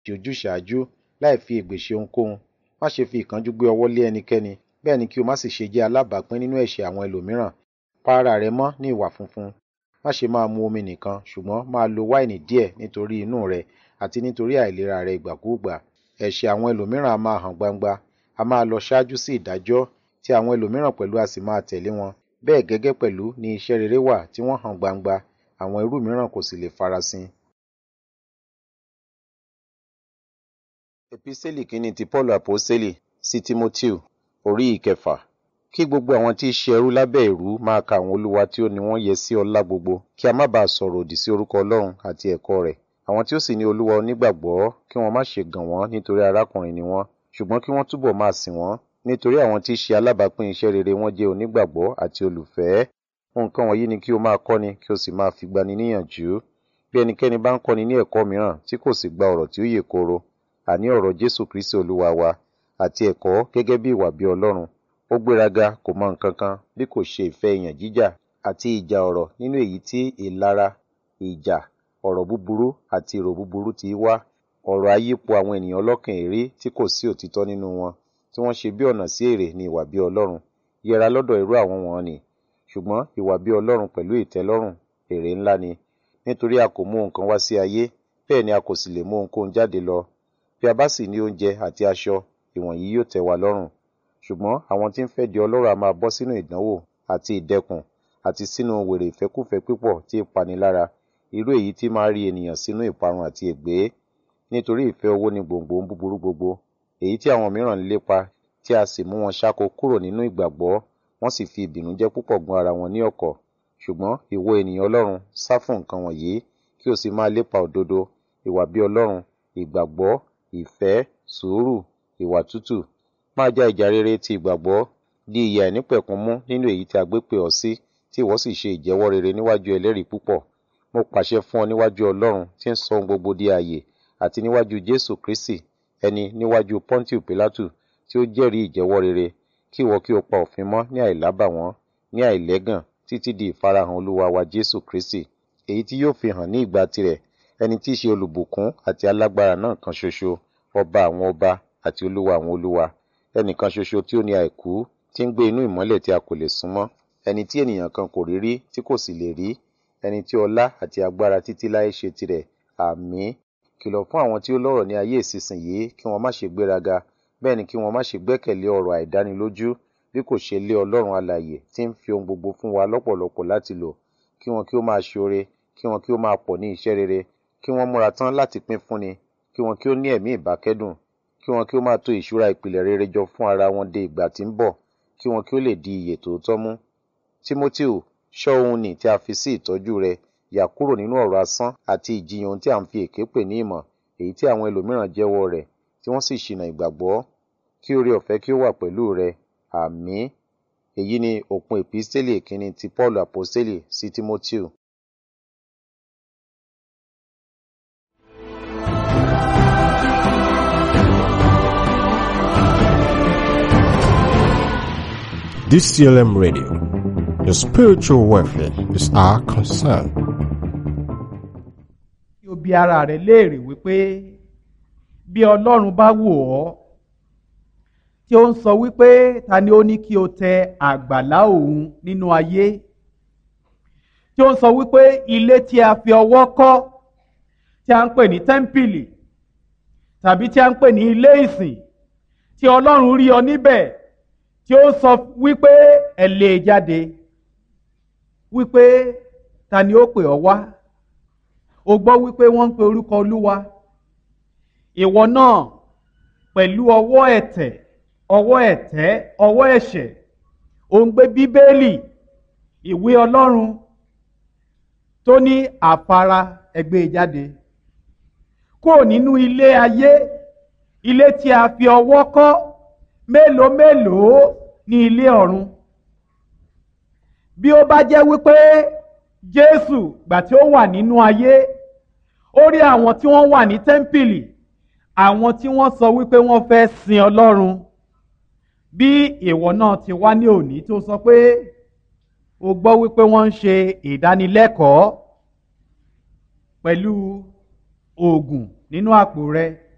ojúṣàájú láì fi ègbè ṣe ohunkóhun má ṣe fi ìkánjú gbé ọwọ́ lé ẹnikẹ́ni bẹ́ẹ̀ ni kí o má sì ṣe jẹ́ alábàápín nínú ẹ̀ṣẹ̀ àwọn ẹlòmíràn pa ara rẹ mọ́ ní ìwà funfun má ṣe máa mu omi nìkan ṣùgbọ́n máa lo wáìnì díẹ̀ nítorí inú rẹ àti nítorí àìlera rẹ ìgbàkúùgbà ẹ̀ṣẹ̀ àwọn ẹlòmíràn a máa hàn gbangba a máa lọ ṣáájú sí ìdájọ́ tí àwọn ẹlòmíràn pẹ̀lú a sì máa tẹ̀lé wọn bẹ́ẹ̀ gẹ́gẹ́ pẹ̀lú ni iṣẹ́ rere wà tí wọ́n hàn gbangba àwọn irú mìíràn kò sì lè farasin. Epísẹ́lì kínní ti Pọ́ọ̀lù Àpọ́sẹ́lì sí Tímótíù orí ìkẹfà kí gbogbo àwọn tí í ṣe ẹrú lábẹ́ ìrú máa ka àwọn olúwa tí ó ní wọ́n yẹ sí ọlá gbogbo kí a má bàa sọ̀rọ̀ òdì sí orúkọ Ọlọ́run àti ẹ̀kọ́ rẹ̀ àwọn tí ó sì ní olúwa onígbàgbọ́ kí wọ́n má ṣe gàn wọ́n nítorí arákùnrin ni wọ́n ṣùgbọ́n kí wọ́n túbọ̀ máa sìn wọ́n nítorí àwọn tí í ṣe alábàápín iṣẹ́ rere wọ́n jẹ́ onígbàgbọ́ àti olùfẹ́ nǹkan wọ̀nyí ni kí o máa kọ́ni kí o sì máa fi gbani níyànjú bí ẹnikẹ́ni bá ń kọ́ni ní ẹ̀kọ́ mìíràn tí kò sì gba ọ̀rọ̀ tí ó yè kooro àní ọ̀rọ̀ Jésù Kristi olúwa wa àti ẹ̀kọ́ gẹ́gẹ́ bí ìwà bí Ọlọ́run ó gbéraga kò mọ nǹkan kan bí kò ṣe ìfẹ́ ìyàn jíjà àti ìjà ọ̀rọ̀ nínú èyí tí ìlara ìjà ọ̀rọ̀ búburú àti èrò búburú ti wá ọ̀rọ̀ ayípo àwọn ènìyàn ọlọ́kàn èrè tí kò sí òtítọ́ nínú wọn tí wọ́n ṣe bí ọ̀nà sí èrè ní ìwà bí Ọlọ́run yẹra lọ́dọ̀ irú àwọn wọn ni ṣùgbọ́n ìwà bí Ọlọ́run pẹ̀lú ìtẹ́lọ́rùn èrè ńlá ni nítorí a kò mú nǹkan wá sí ayé bẹ́ẹ̀ ni a kò sì lè mú ohunkóhun jáde lọ bí a bá sì ní oúnjẹ àti aṣọ ìwọ̀nyí yóò tẹ́ wa lọ́rùn ṣùgbọ́n àwọn tí ń fẹ́ di ọlọ́rọ̀ a máa bọ́ sínú ìdánwò àti ìdẹkùn àti sínú wèrè ìfẹ́kúfẹ̀ẹ́ pípọ̀ tí ń pani lára irú èyí tí máa rí ènìyàn sínú ìparun àti ègbé nítorí ìfẹ́ owó ni gbòǹgbò ń búburú gbogbo èyí tí àwọn mìíràn ń lépa tí a sì mú wọn ṣáko kúrò nínú ìgbàgbọ́ wọ́n sì fi ìbìnújẹ́ púpọ̀ gún ara wọn ní ọ̀kọ̀ ṣùgbọ́n ìwọ ènìyàn ọlọ́run sá fún nǹkan wọ̀nyí kí o sì máa lépa òdodo ìwà bí ọlọ́run ìgbàgbọ́ ìfẹ́ sùúrù ìwà tútù máa já ìjà rere ti ìgbàgbọ́ di ìyà ìnípẹ̀kun mú nínú èyí tí a gbé pè ọ́ sí tí ìwọ sì ṣe ìjẹ́wọ́ rere níwájú ẹlẹ́rìí púpọ̀ mo pàṣẹ fún ọ níwájú ọlọ́run tí ń sọ ohun gbogbo di ààyè àti níwájú jésù kristi ẹni níwájú pọ́ńtìù pílátù tí ó jẹ́rìí ìjẹ́wọ́ rere kí ìwọ kí o pa òfin mọ́ ní àìlábàwọ́n ní àìlẹ́gàn títí di ìfarahàn olúwa wa jésù kristi èyí tí yóò fi hàn ní ìgbà tirẹ̀ ẹni tí í ṣe olùbùkún àti alágbára náà kan ṣoṣo ọba àwọn ọba àti olúwa àwọn olúwa ẹnìkan ṣoṣo tí ó ní àìkú tí ń gbé inú ìmọ́lẹ̀ tí a kò lè súnmọ́ ẹni tí ènìyàn kan kò rí rí tí kò sì lè rí ẹni tí ọlá àti agbára títí láé ṣe tirẹ̀ àmín kìlọ̀ fún àwọn tí ó lọ́rọ̀ ní ayé ìsinsìnyí kí wọ́n má ṣe gbéraga bẹ́ẹ̀ ni kí wọ́n má ṣe gbẹ́kẹ̀lé ọ̀rọ̀ àìdánilójú bí kò ṣe lé ọlọ́run alààyè tí ń fi ohun gbogbo fún wa lọ́pọ̀lọpọ̀ láti lò kí wọn kí ó máa ṣoore kí wọn kí ó máa pọ̀ ní iṣẹ́ rere kí wọ́n múra tán láti pín fúnni kí wọn kí ó ní ẹ̀mí ìbákẹ́dùn kí wọn kí ó máa tò ìṣúra ìpìlẹ̀ rere jọ fún ara wọn de ìgbà tí ń bọ̀ kí wọn kí ó lè di ìyè tòótọ́ mú. Tímótíù ṣọ́ ohun nì tí a fi sí ìtọ́jú rẹ yà kúrò nínú ọ̀rọ̀ asán àti ìjiyàn ohun tí à ń fi èké pè ní ìmọ̀ èyí tí àwọn ẹlòmíràn jẹ́wọ́ rẹ̀ tí wọ́n sì ṣìnà ìgbàgbọ́ kí oore ọ̀fẹ́ kí ó wà pẹ̀lú rẹ àmín èyí ni òpin èpísítélì ìkíni ti Paul àpọ́sítélì sí Tímótíù. DCLM Radio. Your spiritual welfare is our concern. kí o bi ara rẹ léèrè wípé bí ọlọ́run bá wò ọ́ tí ó ń sọ wípé ta ni ó ní kí o tẹ àgbàlá òun nínú ayé tí ó ń sọ wípé ilé tí a fi ọwọ́ kọ́ tí a ń pè ní tẹ́ḿpìlì tàbí tí a ń pè ní ilé ìsìn tí ọlọ́run rí ọ níbẹ̀ tí ó sọ wípé ẹ lè jáde wípé ta ni ó pè ọ wá o gbọ́ wípé wọ́n ń pe orúkọ olúwa ìwọ náà pẹ̀lú ọwọ́ ẹ̀tẹ̀ ọwọ́ ẹ̀tẹ́ ọwọ́ ẹ̀ṣẹ̀ ò ń gbé bíbélì ìwé ọlọ́run tó ní àfara ẹgbẹ́ jáde kúrò nínú ilé ayé ilé tí a fi ọwọ́ kọ́ mélòó mélòó ní ilé ọ̀run bí ó bá jẹ́ wípé jésù gbà tí ó wà nínú ayé ó rí àwọn tí wọ́n wà ní tẹ́ḿpìlì àwọn tí wọ́n sọ wípé wọ́n fẹ́ sin ọlọ́run bí ìwọ náà ti wá ní òní tó sọ pé o gbọ́ wípé wọ́n ń ṣe ìdánilẹ́kọ̀ọ́ pẹ̀lú oògùn nínú àpò rẹ